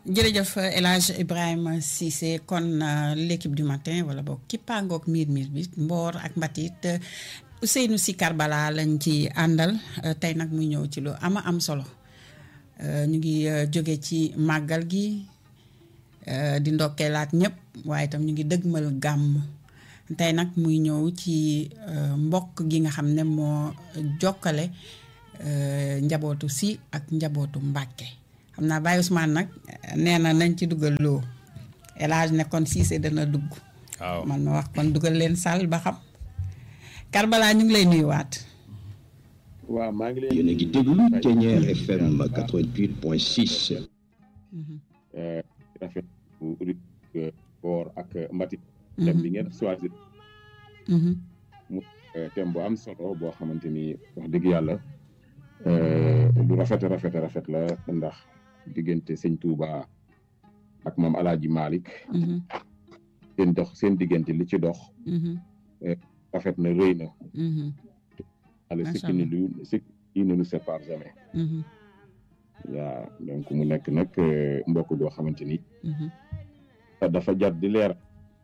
jërëjëf El Hadj Ibrahima Cissé kon l'équipe du matin wala boog kippaangoog miir miir bi mboor ak mbatit Ousseynou Sy Karbala lañ ci àndal tey nag muy ñëw ci lu ama am solo ñu ngi jóge ci màggal gi di ndokkeelaat ñëpp waaye itam ñu ngi dëgmal gàmm tey nag muy ñëw ci mbokk gi nga xam ne moo jokkale njabootu Sy ak njabootu Mbàkke xam naa Baye Ousmane nag nee na nañ ci dugal loo El Hadj ne kon Cissé dana dugg. waaw man ma wax kon dugal leen sàll ba xam. Karbala ñu ngi lay nuyuwaat. waaw maa ngi leen yéen a ngi déglu Thiéniere FM 88.6. rafet bu boor ak mbatit thème bi ngeen choisir mu thème bu am solo boo xamante ni wax dëgg yàlla lu rafet rafet rafet la ndax diggante sëñ Touba ak moom Alaaji Malick seen dox seen diggante li ci dox rafet na rëy na ala ce qui ne lu ce qui ne nous sépare jamais waaw donc mu nekk nag mbokk goo xamante ni dafa jar di leer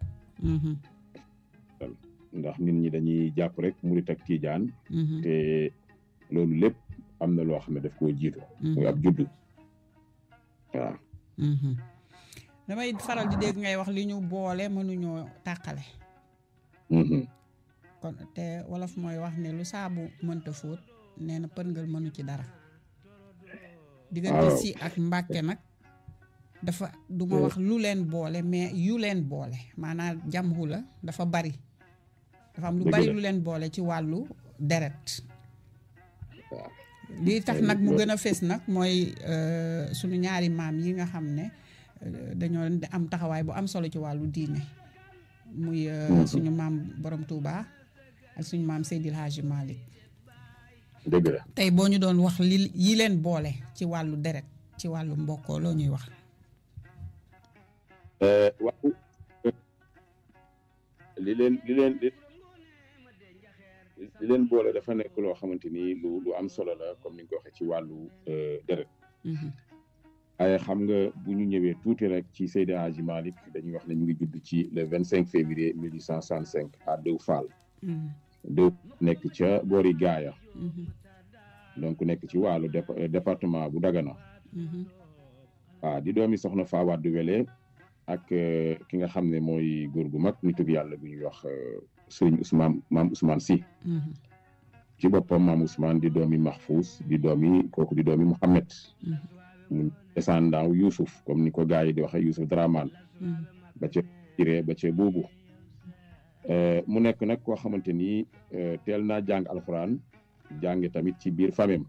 ndax nit ñi dañuy jàpp rek murit ak tiijaan te loolu lépp am na loo xam ne daf koo jiitu muy ab juddu waaw damay faral di dégg ngay wax li ñu boole mënuñoo tàqale kon te wolof mooy wax ne lu saabu mënta fóot nee na përngal mënu ci dara diggante Sy ak Mbàkke nag dafa du ma wax lu leen boole mais yu leen boole maanaam jamhu la dafa bari dafa am lu bari lu leen boole ci wàllu deret lii tax nag mu gën a fés nag mooy sunu ñaari maam yi nga xam ne dañoo am taxawaay bu am solo ci wàllu diine muy suñu maam borom Touba ak suñu maam Seydil Hadji Malick dëgg la tey boo ñu doon wax li yi leen boole ci wàllu deret ci wàllu mbokkoo loo ñuy wax waaw li leen li leen li leen boole dafa nekk loo xamante ni lu lu am solo la comme ni nga ko waxee ci wàllu deret waaye xam nga bu ñu ñëwee tuuti rek ci Seydi Hadji Malick dañuy wax ne ñu ngi judd ci le vingt cinq février mille huit cent soixante cinq à Dew Fall Dew nekk ca boori Gaaya donc nekk ci wàllu département bu Dagana waaw di doomi soxna Fawade Wele ak ki nga xam ne mooy góor gu mag nitu yàlla bu ñuy wax sëriñ Ousmane maam Ousmane Sy ci boppam maam Ousmane di doomi Mahfous di doomi kooku di doomi Mouhamed mu descendant wu Youssouf comme ni ko gars yi di waxee Youssouf Dramane ba ca Jiré ba ca boobu mu nekk nag koo xamante ni teel naa jàng alxuraan jànge tamit ci biir famem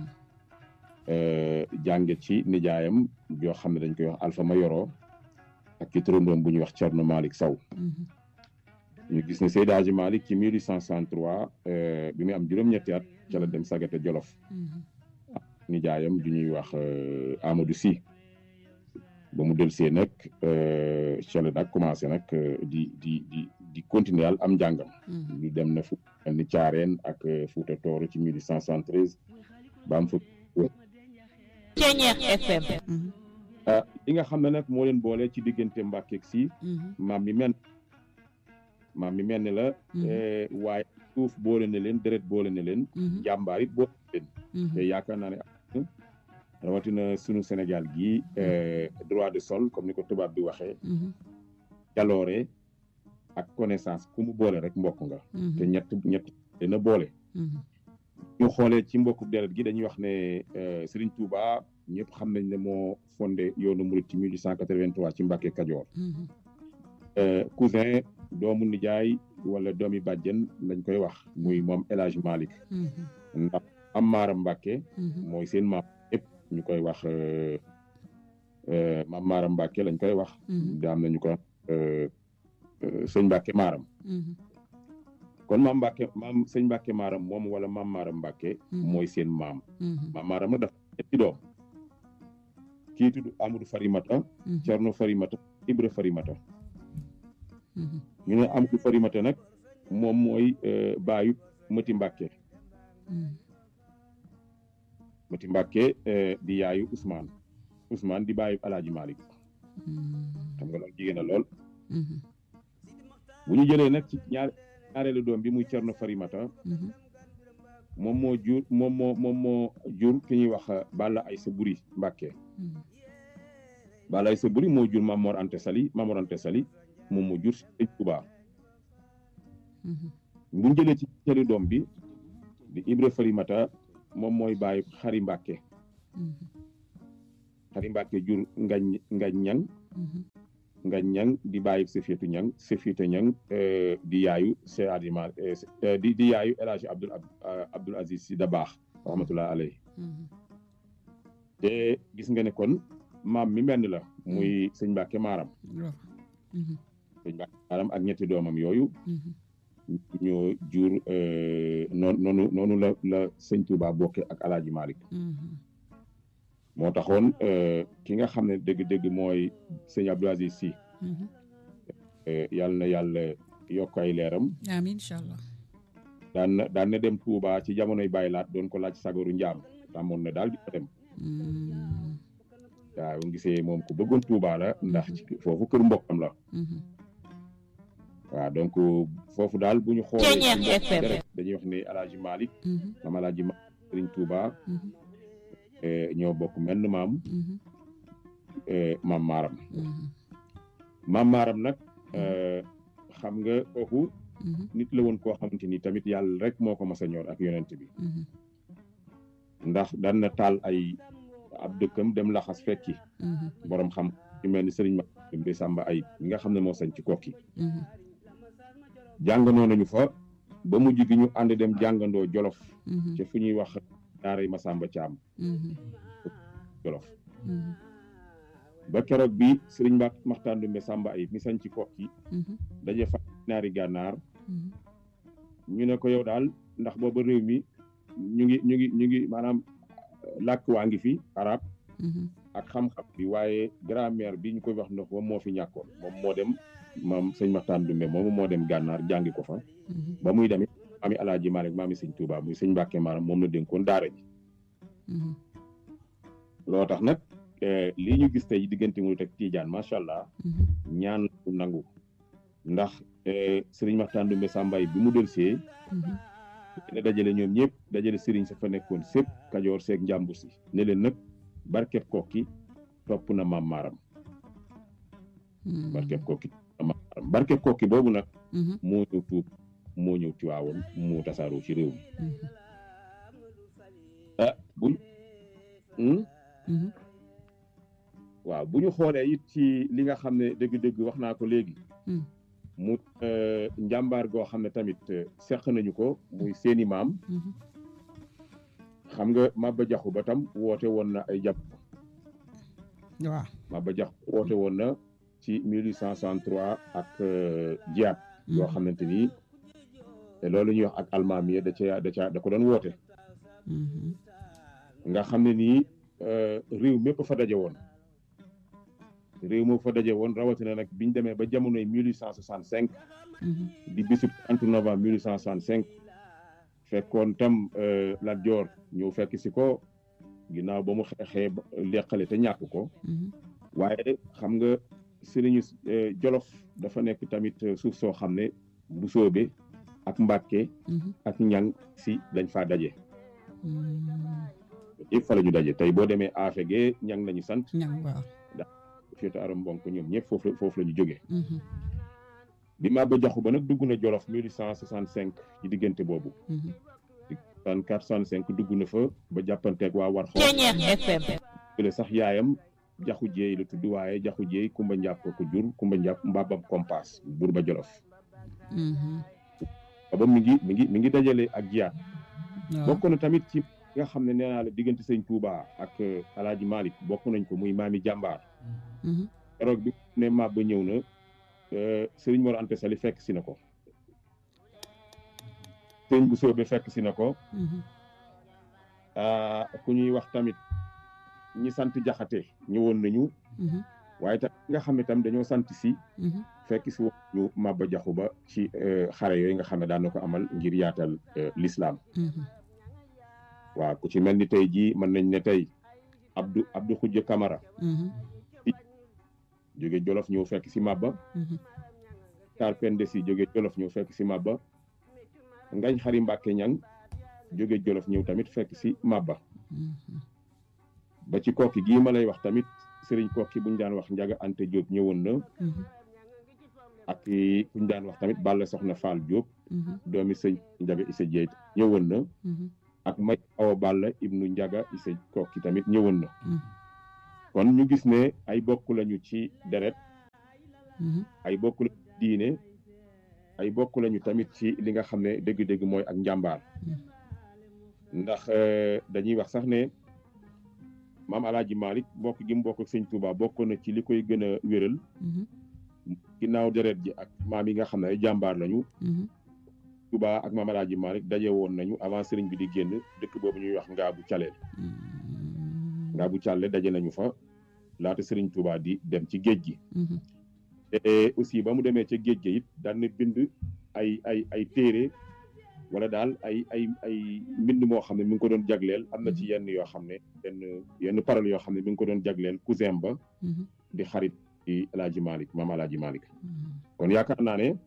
jànge ci nijaayam joo xam ne dañ koy wax Alpha Mayoro ak ci turandoom bu ñuy wax Thierno Malick Sow ñu gis ne Seydi Hadji Malick ci 1863 bi muy am juróom-ñetti at ca la dem Sagata Jolof nijaayam ju ñuy wax Amadou Sy ba mu delsee nag ca la nag commencé nag di di di di continuer am njàngam ñu dem na fu ni Caareen ak Fuuta Tooro ci 1873 ba am fa Thiéniere FM li nga xam ne nag moo leen boole ci diggante Mbàkke ak Sy maam mi mel maam mi mel ne la waaye suuf boole na leen deret boole na leen jàmbaar it boole na leen te yaakaar naa ne rawatina sunu Sénégal gii droit de sol comme ni ko tubaab bi waxee jaloore ak connaissance ku mu boole rek mbokk nga te ñett ñett dina boole ñu xoolee ci mbokku deret gi dañuy wax ne Serigne Touba ñëpp xam nañ ne moo fondé yoonu murit ci 1883 ci Mbàkke Kajoor cousin doomu nijaay wala doomi bàjjen lañ koy wax muy moom El Hadj Malick ndax am maaram Mbàkke mooy seen maam yëpp ñu koy wax maam maaram Mbàkke lañ koy wax daam nañu ko sëñ Mbàkke maaram kon maam Mbàkke maam sëñ Mbàkke maaram moom wala maam maaram Mbàkke mooy seen maam maam maaram nag dafa ñetti doom kii tudd Amadou Farimata Cerno Farimata Ibra Farimata ñu ne Amadou Farimata nag moom mooy baayu Mati Mbàkke Mati Mbàkke di yaayu Ousmane Ousmane di bàyyi Alaaji Malick xam nga loolu jigéen na lool bu ñu jëlee nag ci ñaar ñaareelu doom bi muy Cerno Farimata moom moo jur moom moo moom moo jur ki ñuy wax Balla Aysa Buri Mbàkke Balla Aysa Buri moo jur Mamor Ante Sali Mamor Ante Sali moom moo jur Sëñ Tuubaa bu ñu jëlee ci ñaareelu doom bi di Ibra Farimata moom mooy bàyyi Xari Mbàkke Xari Mbàkke jur ngañ ngañ ñang ngañ ñang di bàyyi Sefietu ñang Sefietu ñang di yaayu Cheikh Adima di di yaayu El Hadji Abdoul Abdoul Aziz Si Dabaax rahmatullah alayhi te gis nga ne kon maam mi menn la muy sëñ Mbàkke Maaram sëñ Mbàkke Maaram ak ñetti doomam yooyu ñoo jur noonu noonu noonu la la sëñ Touba bokke ak Alaaji Malick moo taxoon ki nga xam ne dëgg-dëgg mooy sëñ Abdou Aziz Sy yàlla na yàlla yokk ay leeram amiin incha allah daan na daan na dem Touba ci jamonoy Baye Laat doon ko laaj sagaru njaam tàmmoon na daal di ko dem waaw gisee moom ku bëggoon Touba la ndax ci foofu kër mbokkam la waaw donc foofu daal bu ñu xoolee dañuy wax ne Alaaji Malick maam Alaaji Malick Sëriñ Touba ñoo bokk menn maam maam maaram maam maaram nag xam nga kooku nit la woon koo xamante ni tamit yàlla rek moo ko mas a ñor ak yonent bi ndax daan na taal ay ab dëkkam dem laxas fekki borom xam ci mel ni sëriñ ma de sàmba ay mi nga xam ne moo sañ ci kokki jàngandoo nañu fa ba mujj gi ñu ànd dem jàngandoo jolof ci fu ñuy wax daaray Masamba Caam jolof ba keroog bi sëriñ Mbak Maxtaan Dumbe Samba ay mi sañ ci kokki daje fa naari gànnaar ñu ne ko yow daal ndax booba réew mi ñu ngi ñu ngi ñu ngi maanaam làkk waa ngi fi arab ak xam-xam bi waaye grammaire bi ñu koy wax ndox moom moo fi ñàkkoon moom moo dem moom sëñ Maxtaan Dumbe moomu moo dem gànnaar jàngi ko fa ba muy demit maami Alaaji Maalik maami sëñ Tuubaa muy sëñ Mbàkke Maaram moom la dénkoon daara ji loo tax nag lii ñu gis tey diggante mu teg Tiijaan macha allah ñaan lu nangu ndax sëriñ Maxtaan Dumbe Sàmbaay bi mu delsee ne dajale ñoom ñëpp dajale sëriñ sa fa nekkoon sépp kajoor seeg njàmbur si ne leen nag barkeb kokki topp na maam maaram barkeb kokki maam maaram barkeb kokki boobu nag moo ñëw tuub moo ñëw ci waawoon moo tasaaroo ci réew mi ah buñ waaw bu ñu xoolee it ci li nga xam ne dëgg-dëgg wax naa ko léegi mu njàmbaar goo xam ne tamit seq nañu ko muy seeni maam xam nga Maba Jaxu ba tam woote woon na ay jàpp waaw Maba Jaxu woote woon na ci 1863 ak jiyaat yoo xamante ni te loolu ñuy wax ak almaami da ca da ca da ko doon woote nga xam ne nii réew mépp fa daje woon réew moo fa daje woon rawatina nag biñ demee ba jamonoy 1865 di bisub 30 novembre 1865 fekkoon tam Lat Joor ñëw fekk si ko ginnaaw ba mu xeexee leqale te ñàkk ko waaye xam nga sëriñu Jolof dafa nekk tamit suuf soo xam ne bu soobe ak Mbàkke ak ñang si dañ faa daje yëpp fa la ñu daje tey boo demee afege ñang lañu sant ñang waaw féete aram mbonk ñoom ñëpp foofu la foofu la ñu jógee bi Maba Jaxu ba nag dugg na Jolof 1865 ci diggante boobu di 64 65 dugg na fa ba jàppanteeg waa war xool sax yaayam jaxu jeey la tudd waaye jaxu jeey kumba njàpp ko jur kumba njàpp mbabam kompas buur ba Jolof ba mi ngi mi ngi mi ngi dajale ak jiyaat bokk na tamit ci nga xam ne nee naa la diggante sëñ Touba ak Alaaji Malick bokk nañ ko muy maami jàmbaar keroog bi ne Maba ñëw na sëriñ Mor Anta Sali fekk si na ko sëriñ bu soobe fekk si na ko ku ñuy wax tamit ñi sant jaxate ñëwoon nañu waaye tam nga xam ne tam dañoo sant si fekk si woon ñu Maba Jaxu Ba ci xare yooyu nga xam ne daan na ko amal ngir yaatal l'islam waaw ku ci mel ni tey jii mën nañ ne tey Abdou Abdou Khoudia Camara jóge Jolof ñëw fekk si Mabba Tar Pende si jóge Jolof ñëw fekk si Mabba Ngañ Xari Mbàkke ñang jóge Jolof ñëw tamit fekk si Mabba ba ci kokki gii ma lay wax tamit sëriñ kokki buñ daan wax Njaga Ante Diop ñëwoon na ak kuñ daan wax tamit Balla Soxna Fall Diop doomi sëñ Njaga Issa Dieye ñëwoon na ak may awa Balla ibnu Njaga Issa kokki tamit ñëwoon na kon ñu gis ne ay bokk lañu ci deret ay bokk lañu diine ay bokk lañu tamit ci li nga xam ne dëgg-dëgg mooy ak njàmbaar ndax dañuy wax sax ne maam alaaji Malick bokk gi mu bokk ak sëñ Touba bokk na ci li koy gën a wéral ginnaaw deret ji ak maam yi nga xam ne ay jàmbaar lañu Touba ak maam alaaji Malick daje woon nañu avant sëriñ bi di génn dëkk boobu ñuy wax Ngaabu Caleel Ngaabu Caleel daje nañu fa laata sëriñ Touba di dem ci géej gi te aussi ba mu demee ca géej gi it daan na bind ay ay ay téere wala daal ay ay ay mbind moo xam ne mi ngi ko doon jagleel am na ci yenn yoo xam ne yenn yenn parole yoo xam ne mi ngi ko doon jagleel cousin ba di xarit di alaaji Malick maam alaaji Malick kon yaakaar naa ne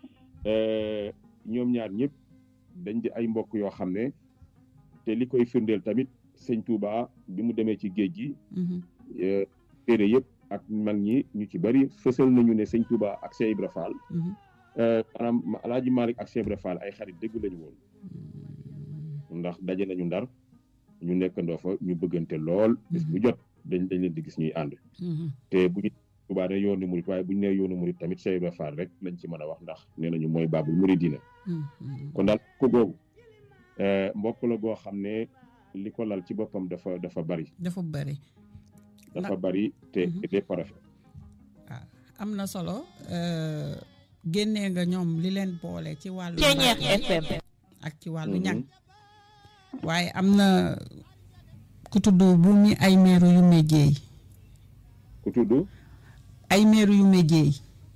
ñoom ñaar ñëpp dañ di ay mbokk yoo xam ne te li koy firndeel tamit sëñ Touba bi mu demee ci géej gi téere yëpp ak mag ñi ñu ci bari fësal nañu ne sëñ Touba ak Cheikh Ibra Fall maanaam alaaji Malick ak Cheikh Ibra Fall ay xarit dëgg lañu woon ndax daje nañu ndar ñu nekkandoo fa ñu bëggante lool bis bu jot dañ dañ leen di gis ñuy ànd te bu ñu Touba ne yoonu murit waaye bu ñu nee yoonu murit tamit Cheikh Ibra Fall rek lañ ci mën a wax ndax nee nañu mooy baabul muridina kon daal ko googu mbokk la goo xam ne li ko lal ci boppam dafa dafa bari dafa bari dafa bari te lépp rafet waaw am na solo génnee nga ñoom li leen boole ci wàllu FM ak ci wàllu ñàng waaye am na ku tudd bu mi ay meeru yu méjeey ku tudd ay meeru yu méjeey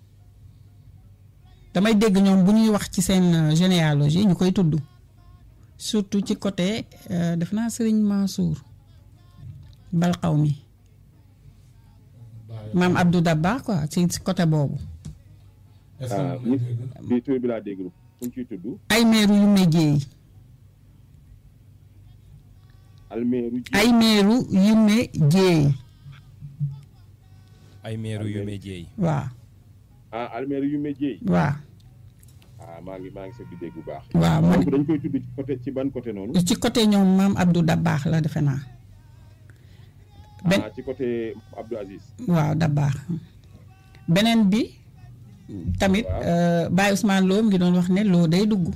damay dégg ñoom bu ñuy wax ci seen généalogie ñu koy tudd surtout ci côté def naa sëriñ Mansour balxaw mi maam Abdou Dabba quoi ci côté boobu. ah bi tur bi laa dégg fu ñu ciy tudd. ay meeru yu méjeey. almeeru ji ay meeru yu méjeey. ay meeru yu méjeey. waaw. ah almeeru yu méjeey. waaw. ah maa ngi maa ngi seetlu dégg bu baax. waaw man donc dañ koy tudd ci côté ci ban côté noonu. ci côté ñoom maam Abdou Dabaax la defe naa. ben ah ci côté Abdou Aziz. waaw Dabaax beneen bi. tamit Baye Ousmane Lo ngi doon wax ne loo day dugg.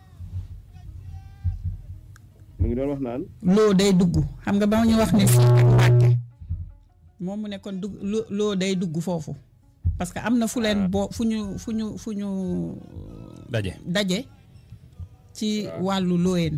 mu ngi doon wax naan. loo day dugg xam nga ba ñu wax ne fii ak Mbàkke moom mu ne kon dugg loo day dugg foofu. parce que am na fu leen boo fu ñu fu ñu fu ñu. daje daje. ci wàllu looyeen.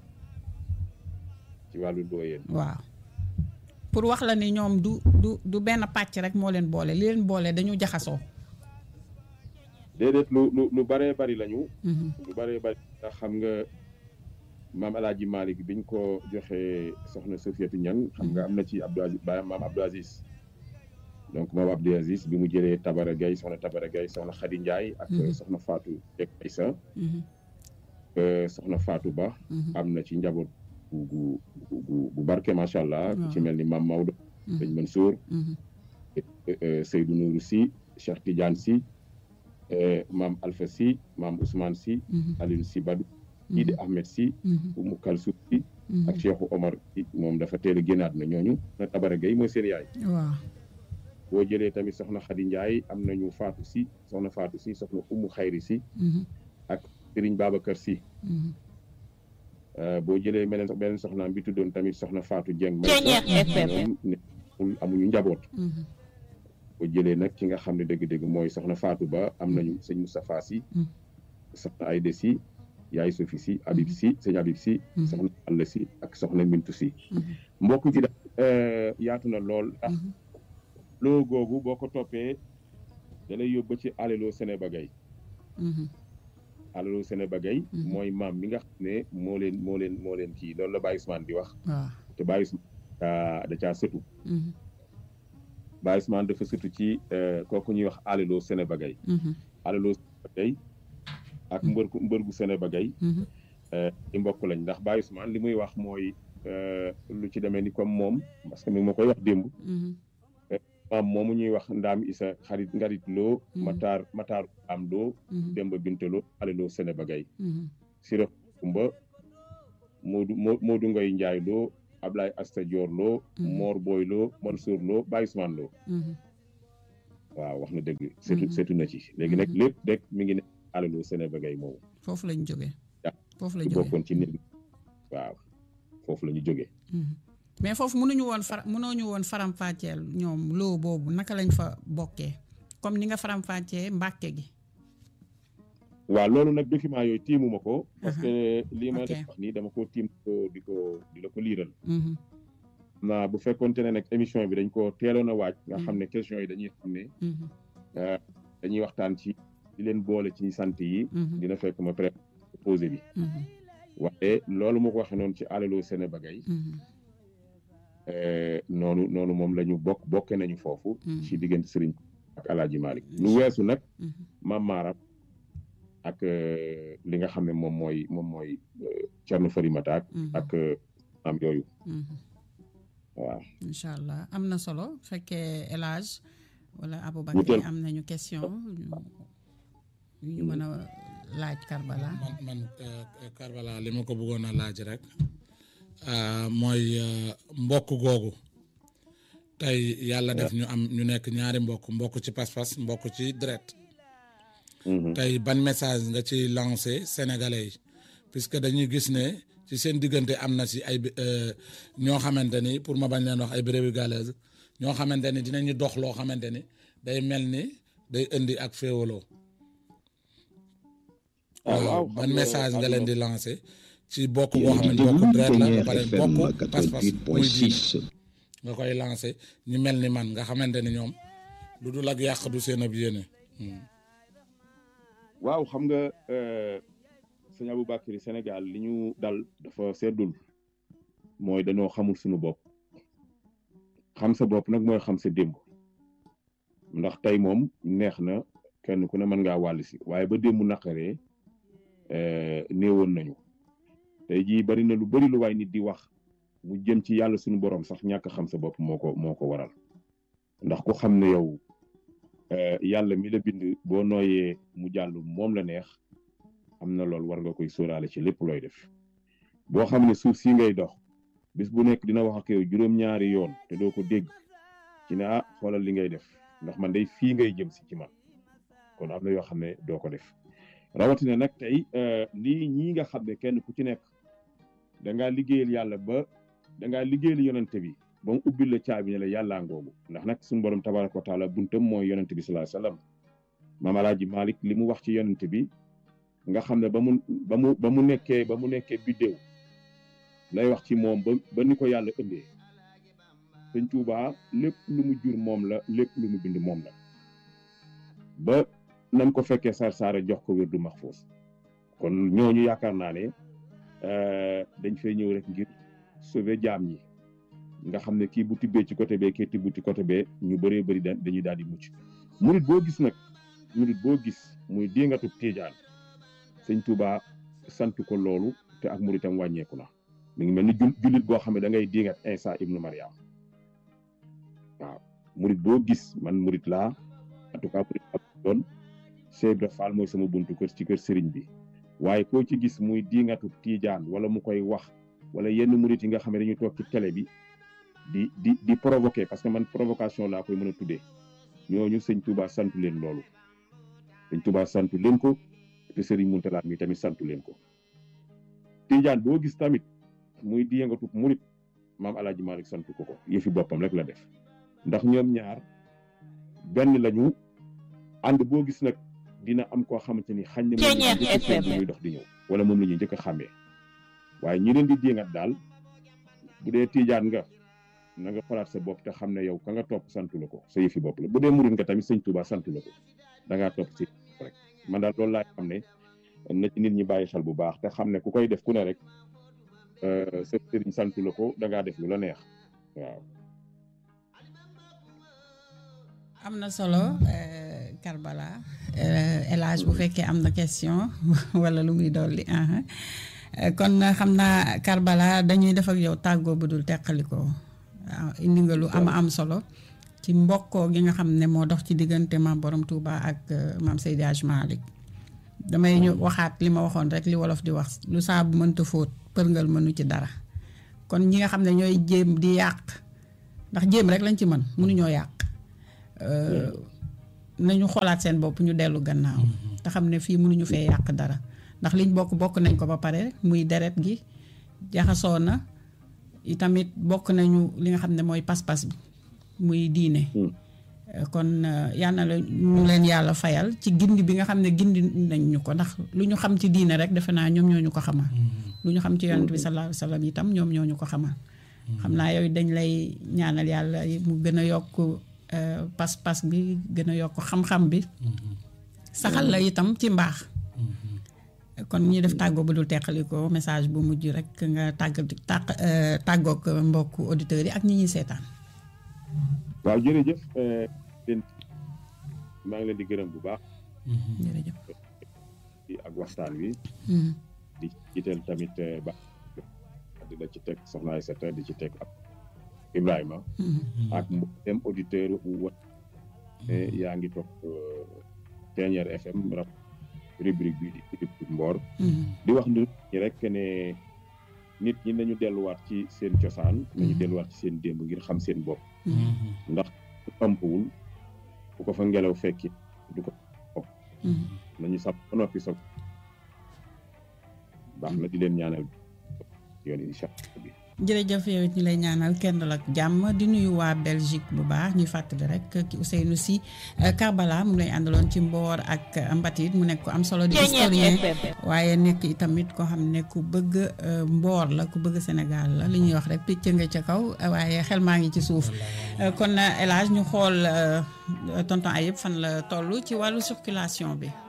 ci wàllu looyeen. waaw pour wax la ni ñoom du du du benn pàcc rek moo leen boole li leen boole dañu jaxasoo. déedéet lu lu lu bëree bëri lañu. lu bëree bëri ndax xam nga maam El Hadj Malick biñ ko joxee soxna Sofiatou Niang xam nga am na ci Abdou Aziz baayam maam Abdou Aziz. donc moom Abdou Aziz bi mu jëlee Tabara Gaye soxna Tabara Gaye soxna Khady Ndiaye. ak soxna Fatou Dieng Aïssa. soxna Fatou Ba. am na ci njaboot gu gu bu barke macha allah. ku ci mel ni maam Maodo. sëñ Mansour. Seydou Nourou Sy Cheikh Tidiane Sy. maam Alpha Sy maam Ousmane Sy. Alioune Sy Badou. Idi Ahmed Sy. Oumou Kalsoum Sy. ak Cheikh Omar Sy moom dafa teel a génnaat na ñooñu. na Tabara Gaye mooy seen yaay. waaw. boo jëlee tamit soxna Khady Ndiaye am nañu Fatou Sy soxna Fatou Sy soxna Oumou Khayri Sy. ak Serigne Babacar Sy. boo jëlee beneen beneen soxnaam bi tuddoon tamit soxna Fatou Dieng. ñoom amuñu njaboot. boo jëlee nag ki nga xam ne dëgg-dëgg mooy soxna Fatou Ba am nañu sëñ Moustapha Sy. soxna Aïda Sy yaay Sophie Sy Habib Sy sëñ Habib Sy. soxna Alla Sy ak soxna Mintou Sy. mbokk gi daal yaatu na lool ndax. loo googu boo ko toppee da lay yóbbu ci alelo Sénébagay. alelo Sénébagay. mooy maam mi nga xam ne moo leen moo leen moo leen kii loolu la Baye Ousmane di wax. waaw te Baye Ousmane caa da caa sëtu Baye Ousmane dafa sëtu ci kooku ñuy wax alelo Sénébagay alelo Sénébagay ak mbër gu mbër gu Sénébagay i mbokk lañ ndax Baye Ousmane li muy wax mooy lu ci demee ni comme moom parce que mi ma koy wax démb maam moomu ñuy wax ndaam isa xarit ngarit loo mataar mataar am loo demba bintaloo aleloo Sénébagay sira kumba moodu moodu ngoy njaay loo Ablaye Asta Dior loo Mor Boy loo Mansour loo Baye Ousmane loo waaw wax na dëgg seetu seetu na ci léegi nag lépp rek mi ngi ne aleloo Sénébagay moomu foofu lañ jógee foofu la jógee bokkoon ci nit waaw foofu la ñu jógee mais foofu mënuñu woon fara mënooñu woon faram-fàcceel ñoom loo boobu naka lañ fa bokkee comme ni nga faram-fàccee mbàkke gi waaw loolu nag document yooyu tiimuma ko parce que lii ma def wax nii dama ko tiim ko di ko di la ko liiral naa bu fekkoonte ne nag émission bi dañ ko teeloon a waaj nga xam ne question yi dañuy xam ne dañuy waxtaan ci di leen boole ci sant yi dina fekk ma pré posé bi waaye loolu moo ko waxee noonu ci alelo Sénébagay noonu noonu moom la ñu bokk bokke nañu foofu ci diggante sëriñ ak alaaji Malick lu weesu nag maam maaram ak li nga xam ne moom mooy moom mooy Cerno Farimata ak am yooyu waaw incha allah am na solo fekkee El Hadj wala Aboubacar am nañu question ñu mën a laaj Karbala man man Karbala li ma ko bëggoon a laaj rek mooy mbokk googu tey yàlla def ñu am ñu nekk ñaari mbokk mbokk ci pas-pas mbokk ci deret tey ban message nga ci lancé sénégalais yi puisque dañuy gis ne ci seen diggante am na si ay ñoo xamante ni pour ma bañ leen wax ay brebis galeuses ñoo xamante ni dinañu dox loo xamante ni day mel ni day indi ak féewaloo waaw ban message nga leen di lancé ci bokk boo xam ne bokk deret la ba pare bokk pas-pas muy diine nga koy lancé ñu mel ni man nga xamante ni ñoom lu dul ak yàq du seen ab yéene waaw xam nga sëñ Aboubacry Sénégal li ñu dal dafa seddul mooy dañoo xamul suñu bopp xam sa bopp nag mooy xam sa démb ndax tey moom neex na kenn ku ne mën ngaa wàll si waaye ba démb naqaree néewoon nañu tey jii bari na lu bari lu waay nit di wax mu jëm ci yàlla suñu borom sax ñàkk xam sa bopp moo ko moo ko waral ndax ku xam ne yow yàlla mi la bind boo nooyee mu jàll moom la neex am na loolu war nga koy sóoraale ci lépp looy def boo xam ne suuf si ngay dox bis bu nekk dina wax ak yow juróom-ñaari yoon te doo ko dégg ci ne ah xoolal li ngay def ndax man day fii ngay jëm si ci man kon am na yoo xam ne doo ko def rawatina nag tey lii ñii nga xam ne kenn ku ci nekk da ngaa liggéeyal yàlla ba da ngaa liggéeyal yonante bi ba mu ubbil la caabi ne la yàllaa ngoogu ndax nag suñu borom tabaraka wa taala buntam mooy yonante bi sallallahu alayhi wasallam maam alaaji Malick li mu wax ci yonante bi nga xam ne ba mu ba mu ba mu nekkee ba mu nekkee biddéew lay wax ci moom ba ba ni ko yàlla ëndee sëñ Tuubaa lépp lu mu jur moom la lépp lu mu bind moom la ba nam ko fekkee sar saara jox ko wér du maxfuus kon ñooñu yaakaar naa ne dañ fay ñëw rek ngir sauver jaam ñi nga xam ne kii bu tibbee ci côté bee kii tibbu ci côté bee ñu bëree bëri dañuy daal di mucc murit boo gis nag murit boo gis muy diingatu tiijaan sëñ Touba sant ko loolu te ak muritam wàññeeku na mi ngi mel ni jullit boo xam ne da ngay diingat Isa ibnu Mariam waaw murit boo gis man murit laa en tout cas murit doon Cheikh Ibra Fall mooy sama buntu kër ci kër sëriñ bi waaye koo ci gis muy diingatu tiijaan wala mu koy wax wala yenn murit yi nga xam ne dañuy toog ci télé bi di di di provoquer parce que man provocation laa koy mën a tuddee ñooñu sëñ Touba santu leen loolu sëñ Touba santu leen ko te Serigne Mountakha mi tamit santu leen ko Tijaan boo gis tamit muy di yëngatu murit maam El Hadj Malick santu ko ko yëfi boppam rek la def ndax ñoom ñaar benn lañu ànd boo gis nag dina am koo xamante ni xañ na moom muy dox di ñëw wala moom la ñuy njëkk a xàmmee waaye ñi leen di jéngat daal bu dee Tijaan nga na nga xolaat sa bopp te xam ne yow ka nga topp santu la ko sa yëfi bopp la bu dee murit nga tamit sëñ Touba santu la ko da ngaa topp si rek man daal loolu laa xam ne na ci nit ñi bàyyi xel bu baax te xam ne ku koy def ku ne rek sa sëriñ santu la ko da ngaa def lu la neex waaw am na solo euh, Karbala euh, El Hadj bu fekkee am na question wala lu muy dolli aha Euh, kon euh, xam naa Karbala dañuy def ak yow tàggoo bu dul teqalikoo waaw indi nga lu am am solo ci mbokkoo gi nga xam ne moo dox ci diggante maam Borom Touba ak euh, maam Seydi Hadj Malick damay ñu waxaat li ma waxoon rek li wolof di wax lu saabu mënta fóot përngal mënu ci dara kon ñi nga xam ne ñooy jéem di yàq ndax jéem rek lañ ci mën mënuñoo yàq euh, nañu xoolaat seen bopp ñu dellu gannaaw te xam ne fii mënuñu fee yàq dara ndax liñ bokk bokk nañ ko ba pare muy deret gi jaxasoo na itamit bokk nañu li nga xam ne mooy pas-pas bi muy diine Euh, kon euh, yal na la ñu leen yàlla fayal ci gindi bi nga xam ne gindi nañ ñu ko ndax lu ñu xam ci diine rek defe naa ñoom ñoo ñu ko xamal lu ñu xam ci yonent bi sallallahu alayhi wa sallam itam ñoom ñoo ñu ko xamal xam naa yooyu dañ lay ñaanal yàlla mu gën a yokk euh, pas-pas bi gën a yokk xam-xam bi saxal la itam ci mbaax kon ñu def tàggoo bu dul teqaliko message bu mujj rek nga tàgg tàq tàggoog mbokku auditeurs yi ak ñi ñuy seetaan waaw jërëjëf euh, leen maa ngi leen di gërëm bu baax jërëjëf ci ak waxtaan wi Mhm. di jiital tamit euh, ba di la ci teg soxna Aïssata di ci teg ak Ibrahima Mhm. ak mboolem auditeur u wa ne yaa ngi topp Ténière FM rap rubrique bi di rubrique Mboor Mhm. di wax nit ñi rek ne nit ñi nañu delluwaat ci seen cosaan nañu Mhm. delluwaat ci seen démb ngir xam seen bopp Mhm. ndax su tampwul bu ko fa ngelaw fekki du ko Mhm. nañu sab ba noppi soog baax na di leen ñaanal yoon incha allah bi jërëjëf yow it ñu lay ñaanal kenn dal ak jàmm di nuyu waa Belgique bu baax ñuy fàttali rek ki Ousseynou Sy Karbala mu lay àndaloon ci mboor ak mbatit mu nekk ko am solo di historien waaye nekk itamit koo xam ne ku bëgg euh, mboor la ku bëgg Sénégal la li ñuy wax rek picc nga ca kaw waaye xel maa ngi ci suuf Euh, kon El Hadj ñu xool euh, tonton Ayib fan la toll ci wàllu circulation bi